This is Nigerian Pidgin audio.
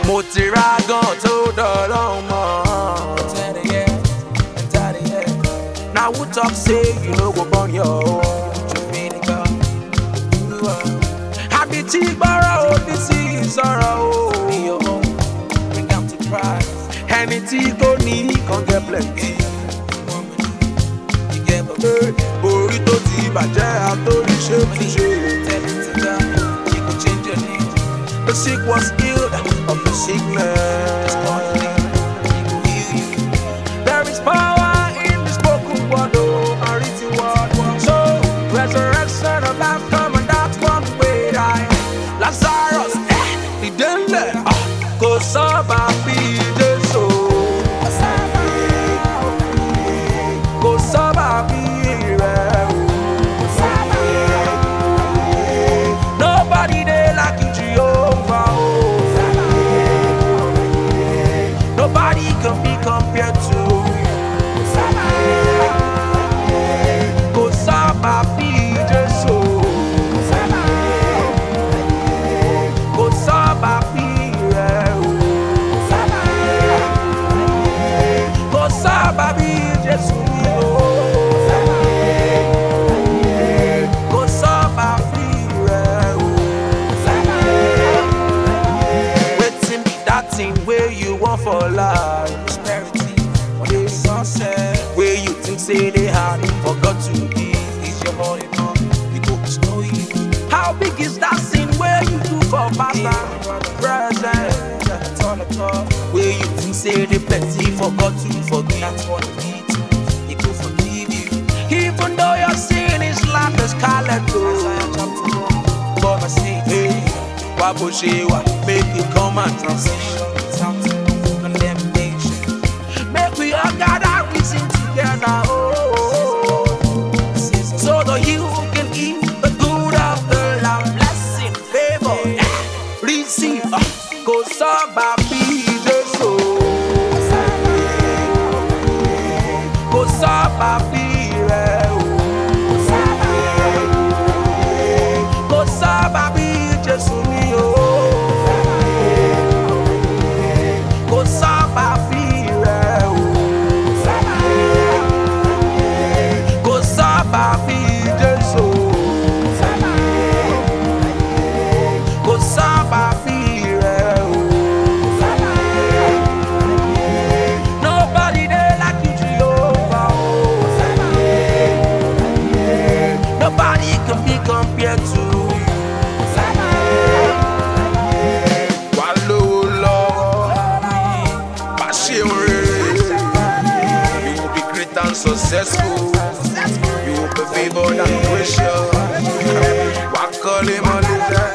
mo ti ra gan tó dọ̀rọ̀ mọ́. na who talk say you no go born your own. àbí tí gbọ́rọ̀ òbí sí ìsọ̀rọ̀ o. ẹni tí kò ní kan get plenty. orí tó ti bàjẹ́ àtórí ṣe túnṣe. The sick was healed of the sickness. There is power in the spoken word, oh, a written word. So, resurrection of life come and that's one way I Lazarus, eh, the denle, ah, go saba be the soul. Go saba be Nobody there like you, Jehovah. Oh. Nobody can be compared to Kò sábà bí Jésù. Kò sábà bí rẹ̀ o. Kò sábà bí Jésù mi o. Kò sábà bí rẹ̀ o. Wetin be that thing wey you want for life? Prosperity or the success wey you think say dey hard for God to give is your all in all. He go bestow you. How big is that sin wey you do for pastor? Present. Wey you think say dey plenty for God to forgive. That's what he need to. He go forgive you. Even though your sin is like the scarlet gold. But I say, hey, why bó ṣe wà make it come and transition. Condemnation. Make we all gather reason together. Oh, so that you can eat the good of the land. Blessing, favor, eh, receive. ah, Kò sábà bí Jésù. Kò sábà bí rẹ̀ o. Kò sábà bí Jésù mi o. Kò sábà bí rẹ̀ o. Kò sábà bí Jésù. Kò sábà bí rẹ̀ o. Nobody there like you, Jehovah. Oh. Nobody can be compared to you. Wà lówó lọ́wọ́, bá ṣe ń rere. You will be great and successful. You will be favoured and gracious. Wà kọ́lé mọ́lé jẹ́.